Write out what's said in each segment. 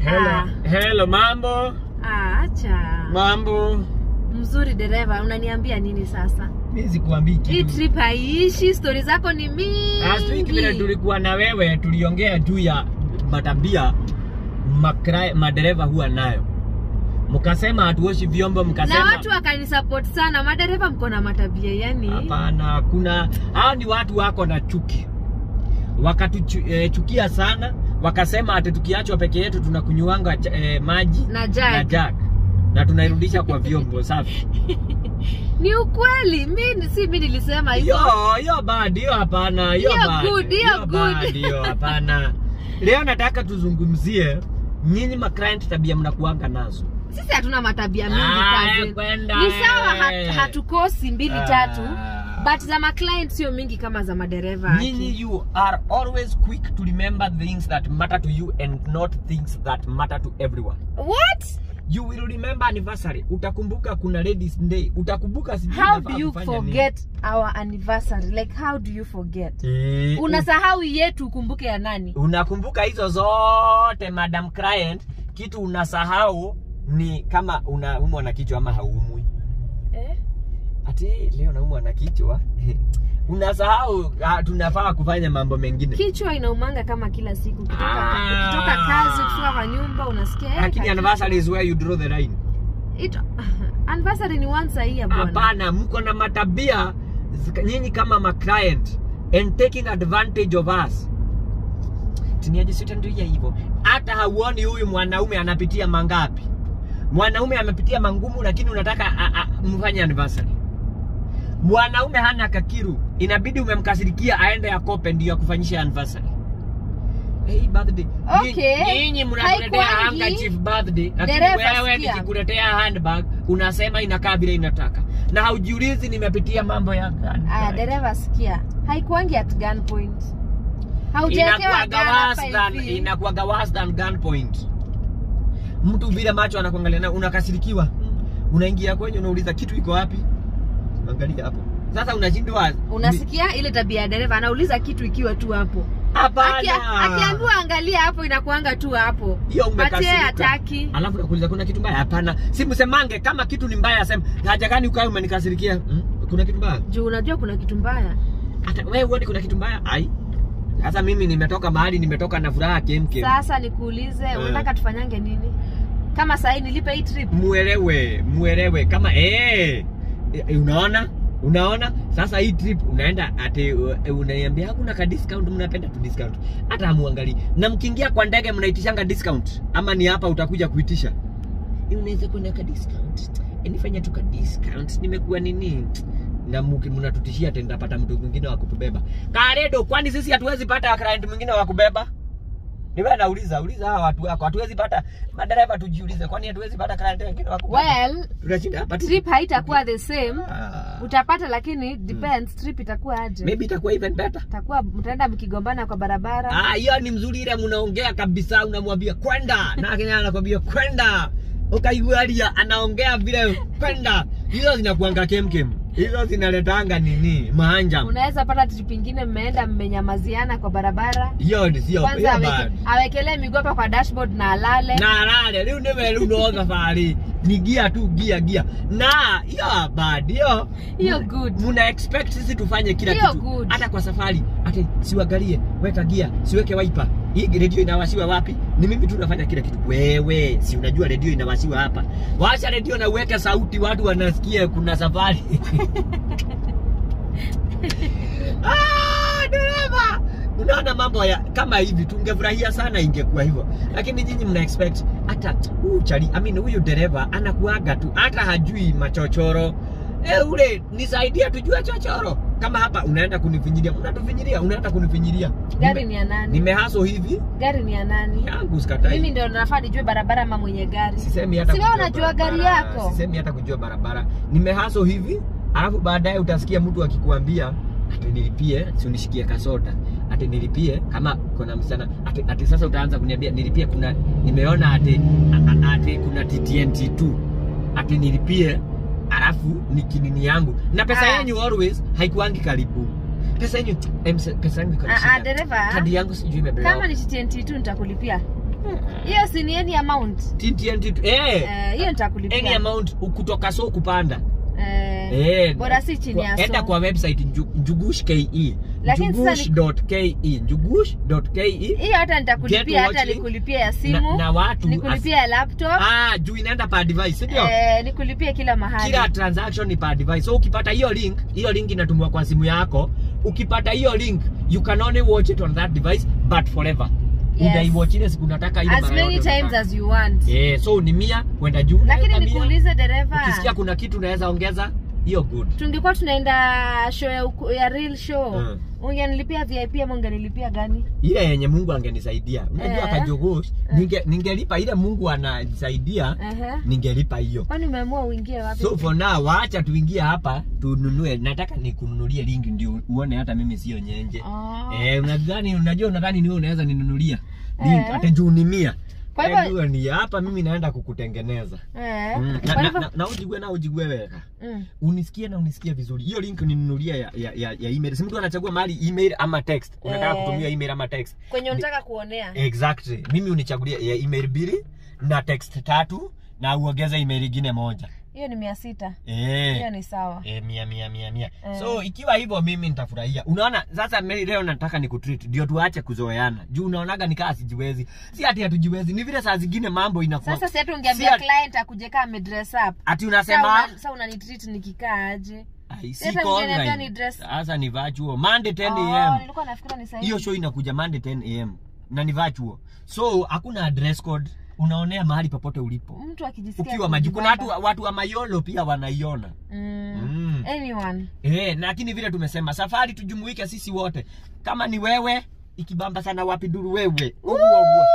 Hello, Ah. hello, mambo Ah, acha. mambo. Mzuri dereva, unaniambia nini sasa? Mimi sikuambii Hii kitu. trip haiishi, stori zako ni Last week vile mingi. tulikuwa na wewe tuliongea juu ya matabia makra, madereva huwa nayo, mkasema hatuoshi vyombo, Na mkasema watu wakanisupport sana. Madereva mko na matabia yani. hapana. Kuna hao ni watu wako na chuki, wakatuchukia sana, wakasema ati tukiachwa peke yetu tunakunywanga eh, maji Na na jag. jag na tunairudisha kwa vyombo safi. Ni ukweli. Mimi si mimi nilisema Hiyo hivyo. hiyo bad, hiyo hapana, hiyo Hiyo bad. good, hiyo good. bad, hiyo hapana. Leo nataka tuzungumzie nyinyi ma client tabia mnakuanga nazo. Sisi hatuna matabia mingi Ah, kazi. kwenda, Ni sawa eh. hat, hatukosi mbili Ah. tatu. But za ma client sio mingi kama za madereva. aki. Nyinyi you are always quick to remember things that matter to you and not things that matter to everyone. What? You will remember anniversary. Utakumbuka kuna ladies day. Utakumbuka sijui How nafaa do you kufanya nini. forget our anniversary? Like how do you forget? Eh, Unasahau yetu ukumbuke ya nani? unakumbuka hizo zote madam client kitu unasahau ni kama unaumwa na kichwa ama haumwi Eh? ati leo naumwa na kichwa unasahau ah, tunafaa kufanya mambo mengine Kichwa inaumanga kama kila siku. Ukitoka, Ah. ukitoka kazi, ukitoka kwa nyumba unasikia eh, lakini kaki- anniversary is where you draw the line It, anniversary ni once a year bwana. hapana mko na matabia zika- nyinyi kama ma client and taking advantage of us tiniajisutanduia hivyo hata hauoni huyu mwanaume anapitia mangapi mwanaume amepitia mangumu lakini unataka a- a- mfanye anniversary mwanaume hana kakiru inabidi umemkasirikia aende akope ndio akufanyisha anniversary Hey, birthday. Nyinyi- Okay. Nyinyi mnatuletea Haikuangi. handkerchief birthday, lakini Dereva wewe sikia. nikikuletea handbag unasema inakaa vile inataka, na haujiulizi nimepitia mambo ya gani. Ah, dereva sikia. Haikuangi at gunpoint. Haujawekewa Inakuwaga gun hapa worse than hivi. inakuwaga worse than gunpoint. Mtu vile macho anakuangalia na unakasirikiwa, unaingia kwenye unauliza kitu iko wapi? Angalia hapo. Sasa unashindwa Unasikia ile tabia ya dereva anauliza kitu ikiwa tu hapo. hapana. Akia- Akiambiwa angalia hapo inakuanga tu hapo. hiyo But yeye umekasirika. hataki. Alafu nakuuliza kuna kitu mbaya? Hapana, si msemange kama kitu ni mbaya, asema haja gani ukae umenikasirikia? Hmm? Kuna kitu mbaya? Juu unajua kuna kitu mbaya. Hata wewe uone kuna kitu mbaya? Ai, sasa mimi nimetoka mahali, nimetoka na furaha kemkem. Sasa nikuulize, Eh. unataka tufanyange nini? Kama sahii nilipe hii trip. Muelewe, muelewe kama eh, eh, unaona unaona sasa hii trip unaenda ati uh, unaiambia hakuna ka discount mnapenda tu discount hata hamuangalii na mkiingia kwa ndege mnaitishanga discount ama ni hapa utakuja kuitisha Eh, unaweza kuwa na ka discount Eh, nifanya tu ka discount nimekuwa nini na muki- mnatutishia ati nitapata mtu mwingine wa kutubeba karedo kwani sisi hatuwezi pata client mwingine wa kubeba ni wewe nauliza uliza hawa watu wako hatuwezi pata madereva tujiulize kwani hatuwezi pata client wengine wa kubeba Well, tunashinda hapa tu. trip haitakuwa the same. Ah. Utapata lakini depends trip itakuwa aje. maybe itakuwa even better Itakuwa mtaenda mkigombana kwa barabara. ah hiyo ni mzuri ile mnaongea kabisa unamwambia kwenda na Kenya anakwambia kwenda ukaigualia anaongea vile kwenda hizo zinakuanga kemkem hizo zinaletanga nini maanja Unaweza pata trip ingine mmeenda mmenyamaziana kwa barabara. hiyo ni sio Kwanza hiyo aweke, bad awekelee miguu hapa kwa dashboard na alale. na rale riu ni weru no thabarĩ ni gia tu gia gia na hiyo bad hiyo Hiyo good. muna expect sisi tufanye kila Hiyo kitu good. hata kwa safari ati siuangalie weka gia siweke wiper hii redio inawashiwa wapi ni mimi tu nafanya kila kitu wewe si unajua redio inawashiwa hapa washa redio na uweke sauti watu wanasikia kuna safari ah, dereva unaona mambo ya kama hivi tungefurahia sana ingekuwa hivyo lakini nyinyi mna expect hata huyu chali I mean, huyu dereva anakuaga tu hata hajui machochoro e, ule nisaidia tujue chochoro kama hapa unaenda kunifinyiria unatufinyiria unaenda kunifinyiria Gari Nime- ni ya nani? nimehaso hivi Gari ni ya nani? yangu sikatai Mimi ndio nafaa nijue barabara ama mwenye gari. sisemi hata Si wewe kujua unajua gari barabara, yako? sisemi hata kujua barabara nimehaso hivi alafu baadaye utasikia mtu akikuambia ati nilipie si unishikie kasoda ati nilipie kama kuna msichana ati, ati sasa utaanza kuniambia nilipie kuna nimeona ati, a- a- ati kuna TTNT2 ati nilipie alafu ni kinini yangu na pesa Ah. yenyu always haikuangi karibu pesa yenyu em, se- pesa yangu iko na Ah, ah, shida. dereva. kadi yangu sijui imebelewa Kama ni TNT tu nitakulipia. hiyo si ni any amount TTNT tu- eh Eh, hiyo any nitakulipia amount kutoka so kupanda Eh, Eh, bora si chini kwa- ya enda so kwa website nju- njugush ke Lakini sasa ni- njugush.ke njugush.ke hiyo hata Get nitakulipia hata watching. nikulipia ya na, simu na watu nikulipia ya laptop ah, juu inaenda per device ndio eh, nikulipie kila mahali kila transaction ni per device so ukipata hiyo link hiyo link inatumwa kwa simu yako ukipata hiyo link you can only watch it on that device but forever Yes. utaiwatch ile siku unataka ile as mara many yote times unataka. as you want eh so ni mia kwenda juu lakini unaweka mia. nikuulize dereva ukisikia kuna kitu unaweza ongeza hiyo good tungekuwa tunaenda show ya, uku- ya real show Mm. ungenilipia vip ama ungenilipia gani ile yenye mungu angenisaidia unajua Eh. kajogosh ninge, ningelipa ile mungu anasaidia Ehe. ningelipa hiyo kwani umeamua uingie wapi so for now waacha tuingie hapa tununue nataka nikununulie lingi ndio uone hata mimi sio nyenje Oh. eh, unadhani unajua unadhani niwe unaweza ninunulia link Eh. hata juu ni mia Kwa hivyo- Eh, jua ni hapa mimi naenda kukutengeneza Eh, Mm, kwa na, na, hivyo- na, na ujigue na ujigue weka Mm. unisikie na unisikie vizuri hiyo link ninunulia ya, ya, ya, ya email si mtu anachagua mahali email ama text unataka Eh. kutumia email ama text kwenye unataka kuonea exactly mimi unichagulia ya email mbili na text tatu na uongeze email ingine moja hiyo ni mia sita eh hiyo ni sawa Eh, mia mia mia mia Eh. so ikiwa hivyo mimi nitafurahia unaona sasa me- leo nataka nikutreat ndio tuache kuzoeana juu unaonaga nikaa sijiwezi si ati hatujiwezi ni vile saa zingine mambo inakuwa sasa si hata Si ungeambia ati- client akuje kaa amedress up ati Sasa unasema una- sasa unanitreat nikikaa aje "Ai, Sasa siko ungeniambia online." ni dress- sasa ni virtual monday 10 Oh, am nilikuwa nafikira ni sahihi hiyo show inakuja monday 10 am na ni virtual so hakuna dress code unaonea mahali popote ulipo mtu akijisikia ukiwa maji kuna watu, kujibamba. watu wa mayolo pia wanaiona mm. mm. anyone Eh, lakini vile tumesema safari tujumuike sisi wote. Kama ni wewe ikibamba sana wapi duru wewe. Uwa, uwa.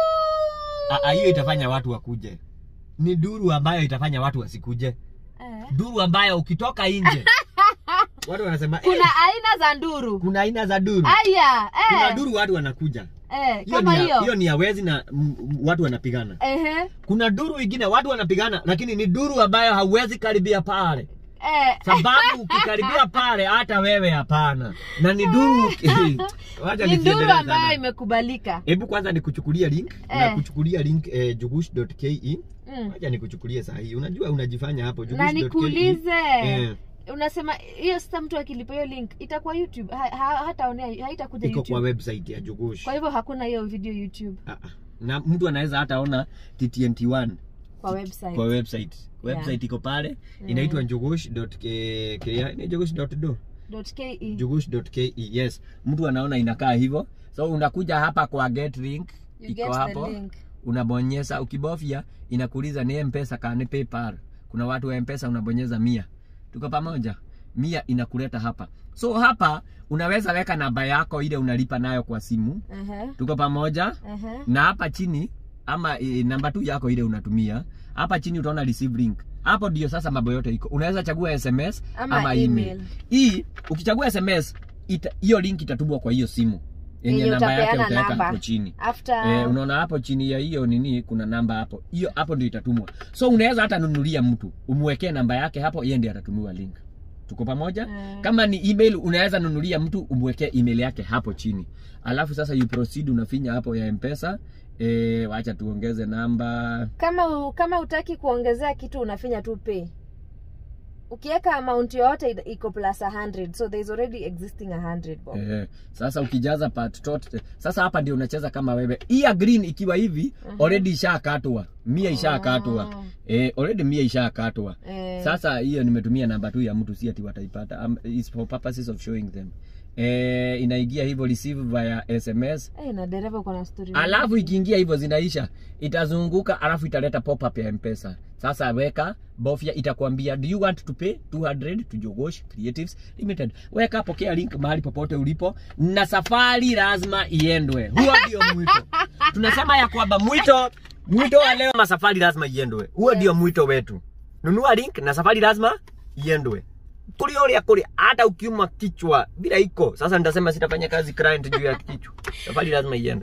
Ah, ah, hiyo itafanya watu wakuje. Ni duru ambayo itafanya watu wasikuje. eh. Duru ambayo ukitoka nje. watu wanasema eh, kuna aina za nduru kuna aina za duru. aya Kuna eh. duru watu wanakuja. eh. Hiyo kama ni ya, hiyo hiyo ni ya wezi na mm, watu wanapigana. Ehe. Kuna duru ingine watu wanapigana lakini ni duru ambayo hauwezi karibia pale. Eh. sababu ukikaribia pale hata wewe hapana na ni duru wacha ni nduru nisiendelee ambayo sana. imekubalika hebu kwanza nikuchukulia link na Eh. kuchukulia link eh, jugush.ke mm. wacha nikuchukulie saa hii unajua unajifanya hapo na jugush.ke. nikuulize eh, unasema hiyo sasa mtu akilipa hiyo link itakuwa youtube ha, ha, hataonea haitakuja iko kwa youtube website ya jugush kwa hivyo hakuna hiyo video youtube Ah, ah. na mtu anaweza hata ona ttnt1 kwa website kwa website website iko pale inaitwa jugush.ke ni jugush.do .ke. jugush.ke yes mtu anaona inakaa hivyo so unakuja hapa kwa get link You iko get the hapo link. unabonyeza ukibofya inakuuliza ni mpesa kani paypal kuna watu wa mpesa unabonyeza mia tuko pamoja mia inakuleta hapa so hapa unaweza weka namba yako ile unalipa nayo kwa simu Ehe, tuko pamoja ehe. na hapa chini ama e, namba tu yako ile unatumia hapa chini utaona receive link hapo ndio sasa mambo yote iko unaweza chagua sms Ama ama, email. email. hii ukichagua sms ita- hiyo link itatumwa kwa hiyo simu yenye Yenye namba yake utapeana utaweka namba. hapo chini after Eh, unaona hapo chini ya hiyo nini kuna namba hapo hiyo hapo ndio itatumwa so unaweza hata nunulia mtu umwekee namba yake hapo yeye ndiye atatumiwa link tuko pamoja Mm. kama ni email unaweza nunulia mtu umwekee email yake hapo chini alafu sasa you proceed unafinya hapo ya mpesa e, wacha tuongeze namba kama u- kama utaki kuongezea kitu unafinya tu pay ukiweka amount yoyote ita- iko plus 100 so there is already existing 100 bob. Eh, sasa ukijaza part tot sasa hapa ndio unacheza kama wewe hii ya green ikiwa hivi already ishakatwa mia ishakatwa Oh. eh, already mia ishakatwa Eh, sasa hiyo nimetumia namba tu ya mtu si ati wataipata um, is for purposes of showing them eh, inaingia hivyo receive via sms eh, na dereva uko na story alafu ikiingia hivyo zinaisha itazunguka alafu italeta pop up ya mpesa sasa weka bofya itakwambia do you want to pay 200 to jogosh creatives limited weka pokea link mahali popote ulipo na safari lazima iendwe huo ndio mwito tunasema ya kwamba mwito mwito wa leo masafari lazima iendwe huo ndio mwito wetu nunua link na safari lazima iendwe kuli uria kuli hata ukiuma kichwa bila iko sasa nitasema sitafanya kazi client juu ya kichwa safari lazima iende